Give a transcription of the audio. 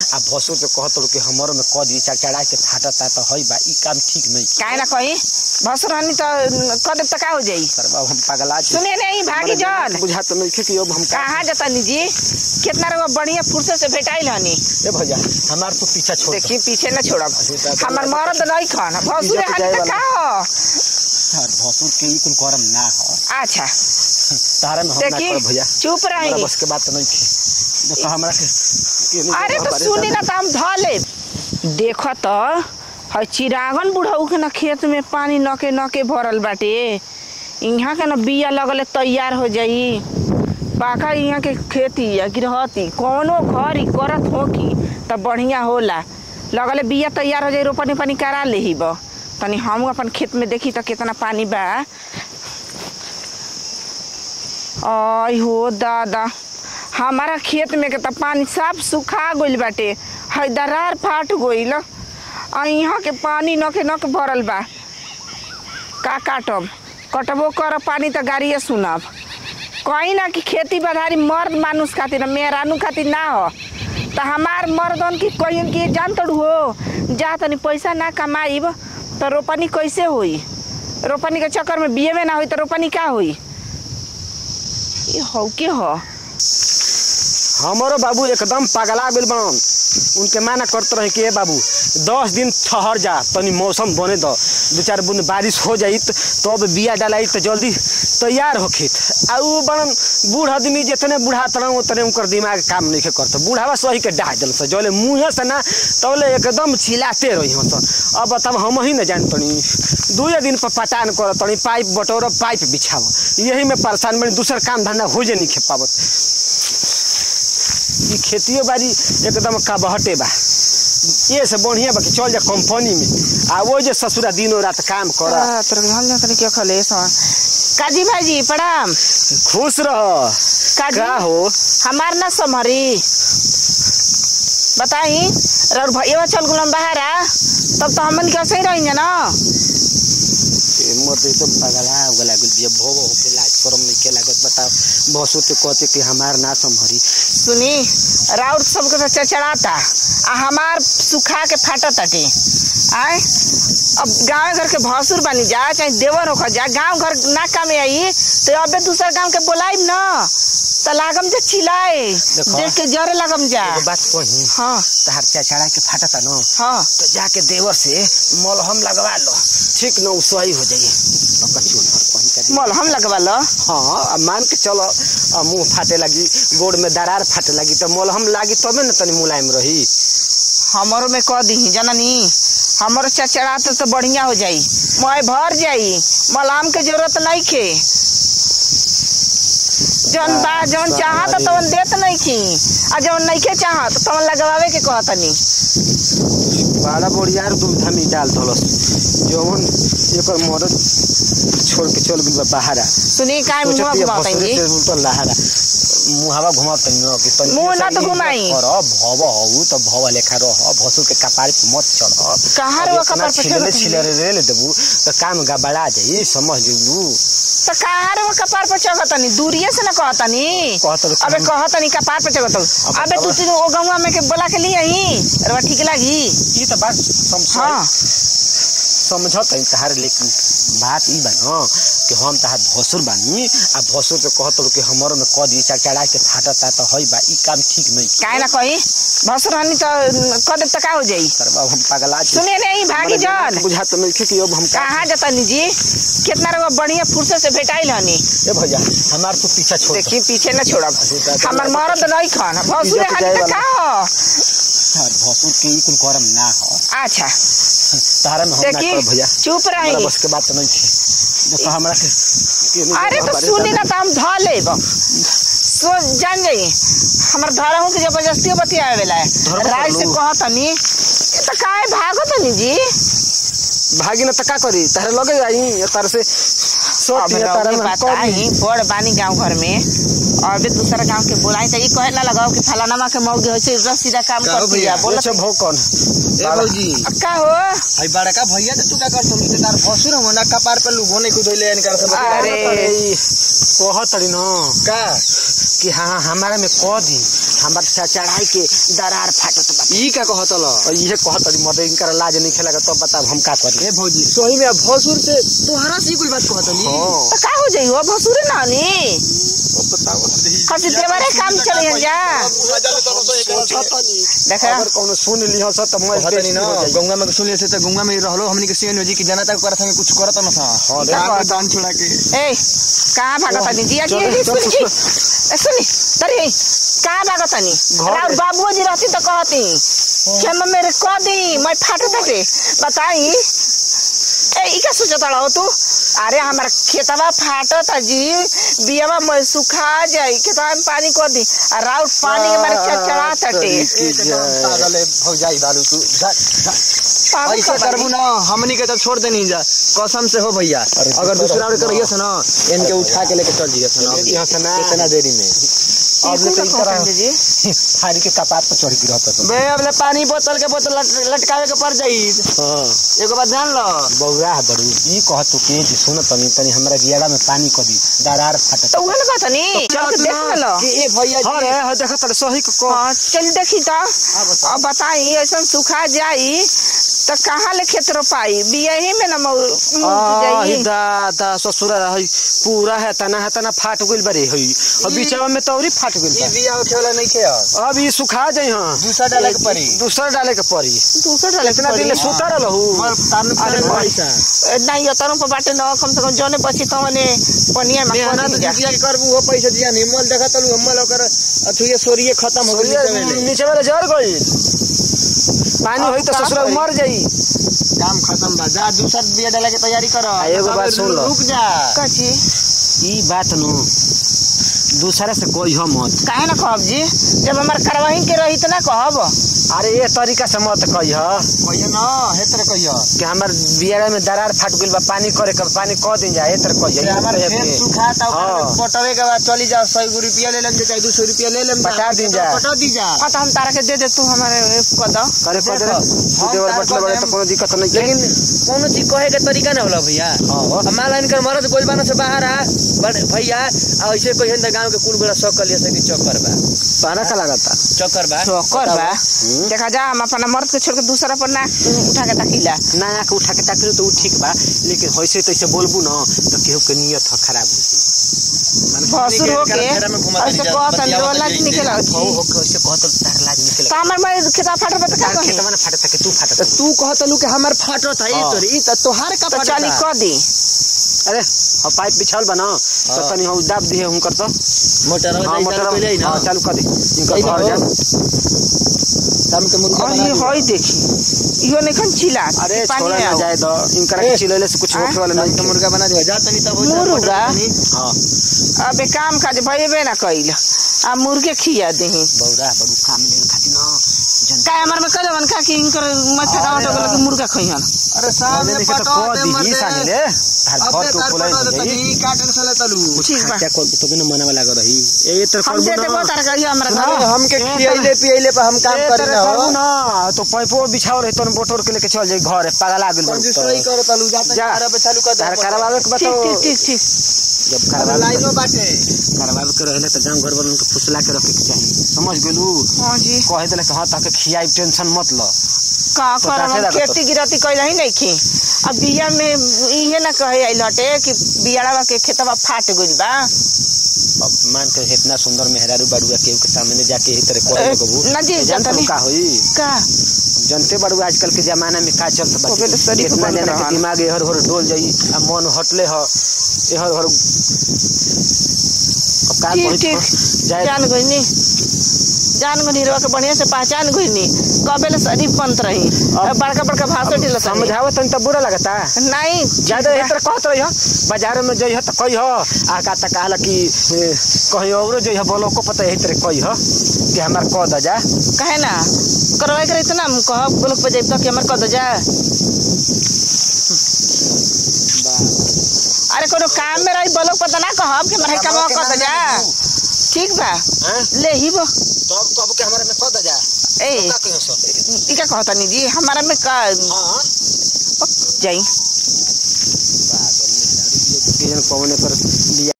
आ भसो के कहत कि हमर में कद ई चढ़ा के फाटता त हई बा ई काम ठीक नहीं काहे ना कही भसुर हनी तो कदम तक का हो जाई पर बाबू हम पगला छी सुने नहीं भागी हमरा जन बुझा तो नहीं कि अब हम का कहाँ जाता जी कितना रउआ बढ़िया फुर्सत से भेटाइल हनी ए भैया हमार तो पीछा छोड़ दो। देखी पीछे न छोड़ब अच्छा, तो- हमार मरद नहीं खन भसुर इज्जत हनी जाए तो वाला। का हो यार भसुर के ई कुल करम ना हो अच्छा तारा में हम ना देखी कर भैया चुप हमरा रही बस के बात तो नहीं थी देखो हमरा के के नहीं अरे तो हमारे सुनी ना साथ- तो हम ध ले देखो तो है चिरागन बुढ़ऊ के ना खेत में पानी नके नके भरल बाटे यहाँ के ना बिया लगले तैयार हो जाई पाका यहाँ के खेती या गिरहती कौनो घर ही करत हो की तब बढ़िया होला लगले बिया तैयार हो जाई रोपनी पानी करा लेही बा तनी हम अपन खेत में देखी तो कितना पानी बा आई हो दादा हमारा खेत में के त पानी सब सुखा गइल बाटे है दरार फाट गइल आ यहाँ के पानी नके नक भरल बा का काटब कटबो कर पानी त गाड़िए सुनब कहीं ना कि खेती बधारी मर्द मानुस खातिर मेहरानू खातिर ना हो त हमार मर्दन की कहियन कि जान तड़ू हो जा तनी पैसा ना कमाइब त रोपनी कैसे होई रोपनी के चक्कर में बिये में ना होई त रोपनी का होई ये हौ के हो हमारो बाबू एकदम पगला गेल बन उनके माना करते रहे कि ए बाबू दस दिन ठहर जा तनी मौसम बने दो दो चार बूंद बारिश हो जाई त- तब बिया डालाई तो जल्दी तैयार हो खेत आ उ बनन बूढ़ आदमी जितने बूढ़ा तरह उतने उनकर दिमाग काम नहीं करते बूढ़ावा सही के डाह दिल से जले मुँहे से ना तबले एकदम छिलाते रही हो सन अब तब हम ही न जान तनी दुए दिन पर पटान कर तनी पाइप बटोर पाइप बिछाव यही में परेशान बनी दूसर काम धंधा हो जे नहीं खे पावत ई खेतियो बाड़ी एकदम काबहटे बा ये से बढ़िया बा कि चल जा कंपनी में आ वो जे ससुरा दिनो रात काम कर आ, तोरा के हम जातनी के खले सा काजी भाईजी प्रणाम खुश रह काजी का हो हमार ना समरी बताई रर भैया चल गुलम बहारा तब तो हमन के सही रही ना ए, मोर तो एकदम पगला हो गला गुल बिया भोव हो के लाज करम नहीं के लागत बताओ बसो ते कहते कि हमार ना संभरी सुनी राउर सबके तो चचड़ाता आ हमार सुखा के फाटा ताटे आए अब गाँव घर के भसुर बनी जा चाहे देवर होकर जा गाँव घर ना कामे आई तो अबे दूसर गाँव के बोलाइब ना तो लागम जा चिल्लाए देखो। देख के जरे लागम जा एगो बात कही हाँ तहार चढ़ा के फाटता न हाँ तो जाके देवर से मलहम लगवा लो ठीक न उ सही हो जाई अब कछु न कहीं का दिन- मलहम लगवा लो हाँ अब मान के चलो अब मुंह फाटे लगी गोड़ में दरार फाटे लगी तो मलहम लागी तबे न तनी मुलायम रही हमारो में कह दी जननी हमारो चचड़ा तो, तो बढ़िया हो जाई मैं भर जाई मलाम के जरूरत नहीं खे जौन बा जौन चाहत तवन देत नहीं खी आ जौन नहीं के चाहत तवन लगवावे के कहतनी बड़ा बढ़िया दुविधा में डाल दलस जौन एकर मदद छोड़ के चल गइल बा बाहरा सुनी काय मुंह सोचत बिया घुमातन भसुरे जी से उल्टा लहरा मुहावा घुमाव तनी न कि तनी मुंह से ना तो इज्जत घुमाई। कर भव हऊ त भव लेखा रह भसुर के कपार पे मत चढ़ कहाँ रे वो कपार पे छिलरे चढ़त छिलरे रेल देबू त काम गबड़ा जाई समझ जइबू तो कहाँ रे वो कपार पे चढ़तनी दूरिये से ना कहतनी कहत रहे अबे हम- कहतनी कपार पे चढ़त अब अबे तू बतावा। तीन ओ गौवा में के बोला के लिए ही अरे ठीक लागी ई त बात समझ हाँ समझत है तहार लेकिन बात ई बा न कि हम तहार भसुर बानी आ भसुर के कहत रहो कि हमर में कद ई चढ़ा के फाटता त हई बा ई काम ठीक नहीं काहे ना कही भसुर हनी तो कदम तक का हो जाई तर बाबू हम पगला छी सुने नहीं भागी हमरा दिमाग जन बुझात नहीं कि अब हम का कहाँ जतनी जी कितना रउआ बढ़िया फुर्सत से भेटाइल हनी ए भैया हमार तो पीछा छोड़ देखी पीछे न छोड़ब अच्छा, हमार मरद नहीं खन भसुर इज्जत हनी जाए तो वाला। का हो यार भसुर के ई कुल करम ना हो अच्छा तारा में हम ना देखी कर भैया चुप हमरा रही बस के बात नहीं थी देखो हमरा के के नहीं अरे तो हमारे सुनी साथ- ना तो हम ध लेब सो जान जाई हमर धरा हूँ कि जबरदस्ती बतियावे वाला है धरबो राय से करलू। कहतनी ये तो काहे भागतनी जी भागी न त का करी तारे लगे आई तार से सोच अब तारा रउके में पता कर दी। ही बड़ बानी गांव घर में अबे दूसरा गांव के बोलाई त ई कहे ना लगाओ कि फलाना के मौगी होय छै सीधा काम का हो करती भैया? है बोलत अच्छा भौकन ए भौजी का हो आई बड़का भैया तो तू का कर तुम के तार भसुर हम ना कपार पे लुगो नहीं कुदइले इनकर सब अरे। कहत रही न का कि हाँ हमारा में कह दी हमार चा- चढ़ाई के दरार फाटत बा ई का कहतल और ये कहत रही मर्द इनकर लाज नहीं खेला तो बताब हम का करी ए भौजी सोही में भसुर से तोहरा से कुल बात कहतली हाँ त का हो जाई हो भसुरे नानी कसी देवरे काम चले जा देखा अगर कौनो सुन लिह स त मैं कहतनी न गंगा में सुन से तो गंगा में ही रहलो हमनी के सेन जी की जनता को करत हमें कुछ करत न था हाँ, का देखो। कर दान छोड़ा के ए कहाँ भागत तनी जिया चलो, जी चलो, सुनी चलो। ए सुनी तरी कहाँ भागत तनी घर- राउर बाबूजी रहती तो कहती कि हम मेरे कह दी मैं फाट दे बताई ए ई का सोचत हो तू अरे हमार खेतवा फाटत जी बियावा में सुखा जाई खेतवा में पानी कर दी आ राउर पानी के मारे चढ़ा तटे पागल है भौजाई दारू तू जा जा पागल ऐसे कर करबू ना हमनी के तो छोड़ देनी जा कसम से हो भैया अरे अगर दूसरा दूसरा और रखना। करिए से ना इनके उठा के लेके चल जिए ना यहाँ से ना। इतना देरी में अब ले तो ई ई कुल तरह कहतनी जी फाड़ी के कपार पर चढ़ के रहता बे अबले पानी बोतल के बोतल लट- लटकावे के पड़ जाई हाँ एगो बात जान लो बौरा बड़ू ई कहत तू के जी सुन तनी तनी हमरा गियाड़ा में पानी क दी दरार फाटत तो उहे ना कहतनी चल के देख लो कि ए भैया हाँ रे हाँ देखत रे सही को कह हाँ चल देखी तो अब बताई ऐसा सुखा जाई तो कहाँ ले खेत रोपाई बियही में ना मऊ मुर्गी जाई दादा ससुर है पूरा है तना है तना फाट गइल बरे हई और बीचवा में तौरी फाट गइल ई बा बिया उठे वाला नहीं खे अब अब ई सुखा जाई हां दूसरा डाले के पड़ी दूसरा डाले के पड़ी दूसरा डाले इतना दिन ले सुता रहलहू मर तान अरे पे भाई। पैसा नहीं यो तरम पर बाटे न कम से कम जने बची तो मने पनिया में कर मेहनत दी जा जिया के करबू हो पैसा दिया नहीं मोल देखा तलू हमल ओकर अथु ये सोरिए खत्म हो गई नीचे में नीचे वाला जर गइल पानी होई तो अब का ससुर करी? मर जाई काम खत्म बा जा दूसरा बिया डाले के तैयारी करो आ, एगो बात सुन लो। रुक जा कची ई बात नु दूसरे से कोई हो मत काहे ना कहब जी जब हमार करवाही के रही तो ना कहब अरे ये तरीका से मत कही ह कहियो ना हेतर कहियो कि हमर बियारा में दरार फाट गइल बा पानी करे के पानी क दिन जा एतर कही ये हमार खेत सुखा ता हाँ। पटवे के बाद चली जा 100 रुपया ले लेम चाहे 200 रुपया ले लेम बता दी जा। पटा दी जा हाँ तो हम तारा के दे दे तू हमारे कद करे कर दे देखो, हम देवर तार बटले कर बड़े देम। तो कोनो दिक्कत नहीं है लेकिन कोनो चीज कहे के तरीका ना होला भैया हां हमारा इनकर मरद गोल बाना से बाहर आ बड़ भैया आ ऐसे कहिन त गांव के कुल गोला सब कलिया से कि चक्कर बा पाना का लगाता चक्कर बा कर बा हम्म। देखा जा हम अपना मर्द के छोड़ के दूसरा पर ना उठा के तकीला ना आके उठा के ताकि तो उ ठीक बा लेकिन होइसे तैसे बोलबू न तो केहू के नियत ह खराब हो भसुर हो के घेरा में घुमा ऐसे देनी जा, कहत बतियावत रोला जाई निकल हो हो के वैसे कहत तार लाज निकले तो हमार मैं खेता फाट पे तो का तार कही खेतवा ना फाटत के तू फाटत तू कहतलू कि हमर फाटत है हाँ। तोर ई त तोहार का तो फाटत चली है? क दी अरे हो पाइप बिछाल बा न तो हाँ। तनी हो दाब दिए हुनकर तो मोटर हां वाला मोटर पहले ही ना हां चालू कर दे इनकर सही घर बात जा हो। दम के मुर्गा और बना ये दी। होई देखी इहो नहीं खन चिला अरे पानी छोड़ा में ना आओ। जाए दो इनकर ए, चिलेले से कुछ हाँ? होखे वाला दम नहीं के मुर्गा बना दिया जा तनी तब हो जा, मुर्गा? मोटर तनी। हां अबे काम काज भइबे ना कइल आ मुर्गे खिया देही बौरा बड़ू काम ले खाती न जन का हमर में कजवन का कि इनकर मच्छा का ऑटो के मुर्गा खइहन अरे साहब मैंने ने कहा तो पटवा कह दे मत दी दे। सानी ले हर अब घर दे तो तार बोले पटवा दे तनी का टेंशन ले तलू ठीक बा क्या कर तो बिना मना वाला कर रही ए तर हम दे देबो तार का हमरा हाँ, घर हमके खियाइले पियाइले पर हम काम करी ना हो ना तो पैपो बिछाओ रहे तोन बोटोर के लेके चल जाई घर पागल आ गेल कंजूस नहीं करो तलू जा तनी जा। तारा पे चालू कर दे तार करवावे के ठीक बताओ ठीक ठीक ठीक जब अब करवावे लाइन में बाटे करवावे के रहले तो जाम घर वालों के फुसला के रखे के चाहिए समझ गेलू हां जी कहे देले कि हां ताके खियाई टेंशन मत लो का तो कर कैसे हम लागत? खेती गिरती कइल ही नहीं खी अब बिया में इहे ना कहे आई लटे कि बियाड़वा के खेतवा फाट गइल बा अब मान के इतना सुंदर मेहरारू बाड़ुआ केहू के सामने जाके यही तरह कहे लगबू ना जी, जानत जनतनी। का होई का जनते बाड़ू आजकल के जमाना में का चलत बा ओके तो शरीफ इतना बन जना के रहन। दिमाग एहर होर डोल जाई आ मन हटले ह एहर होर अब का ठीक कही ठीक जाए जान गइनी जान गइनी रवा के बढ़िया से पहचान गइनी कबे ले शरीफ पंत रही अब- बड़का बड़का भाषण दिला समझावत तनी त बुरा लगता नहीं ज्यादा एक तरह कहत रही बाजार में जइह त कही आ का त कहला कि ए, कहीं औरो जइह बोलो को पता यही तरह कही कि हमार कह द जा कहे ना करवाए करे इतना हम कहब गोलक पे जाइब तो कि हमर कद जा अरे कोनो काम में रही बोलक पता ना कहब कि हमर काम कद जा ठीक बा हैं ले ही बो तब कब के हमारे में कद जा ए का कहियो सो ई का कहता नी जी हमारा में का हां जाई किजन कौन पर बिया